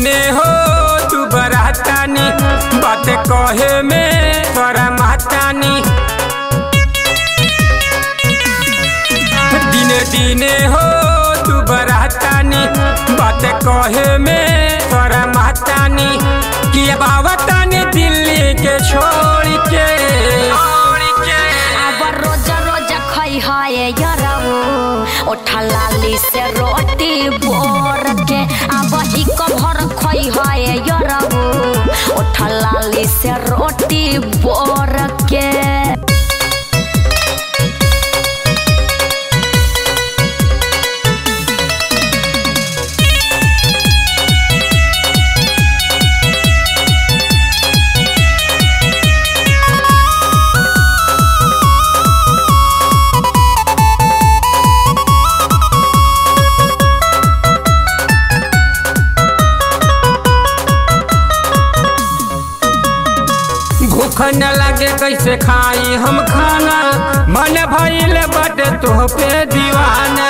दिने हो तू बरातानी बात कहे में तोरा मातानी दिने दिने हो तू बरातानी बात कहे में तोरा मातानी कि अब आवतानी दिल्ली के छोड़ के अब रोज रोज खई है यरऊ ओठा लाली से रोटी बोर के अब ही कभर खई है यरऊ ओठा लाली से रोटी बोर के भूख न लगे कैसे खाई हम खाना मन भइल बटे तुह पे दीवाना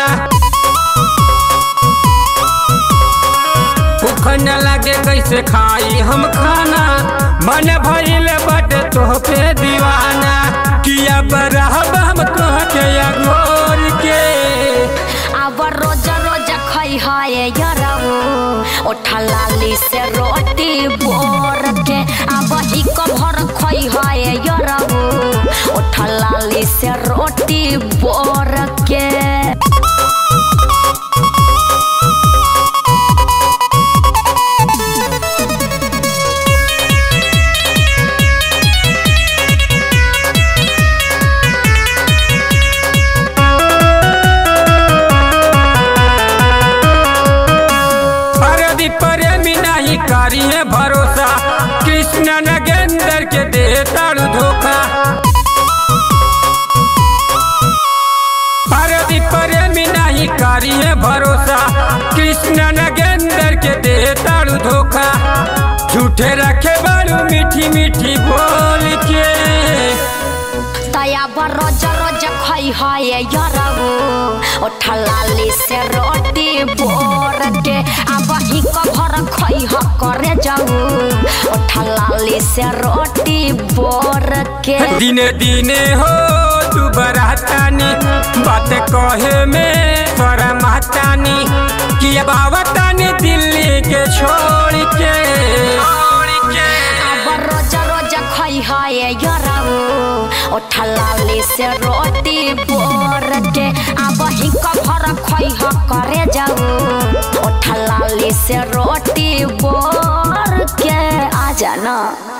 भूख न लगे कैसे खाई हम खाना मन भइल बटे तुह पे दीवाना किया बरहब हम तुह के अगोर के अब रोज रोज खई है यरऊ ओठा लाली से रोटी बोर के अब ही कभर खई है यरऊ ओठा लाली से रोटी बोर के परदी प्रेमी नहीं करिए भरोसा कृष्ण नगेंद्र के दे तारू धोखा परदी प्रेमी नहीं करिए भरोसा कृष्ण नगेंद्र के दे तारू धोखा झूठे रखे बारू मीठी मीठी बोल के तया बर रोज रोज खई है यरऊ ओठा लाली से रोटी बोर के अब ही कभर खई ह करे जाऊ ओठा लाली से रोटी बोर के दिने दिने हो तू बरातानी बात कहे में तोरा मातानी कि अब आवतानी दिल्ली के छोड़ के अब रोज रोज खई है यरऊ ओठा लाली से रोटी बोर के अब ही कभर खई ह करे जाऊ ओठा लाली से रोटी बोर के आ जाना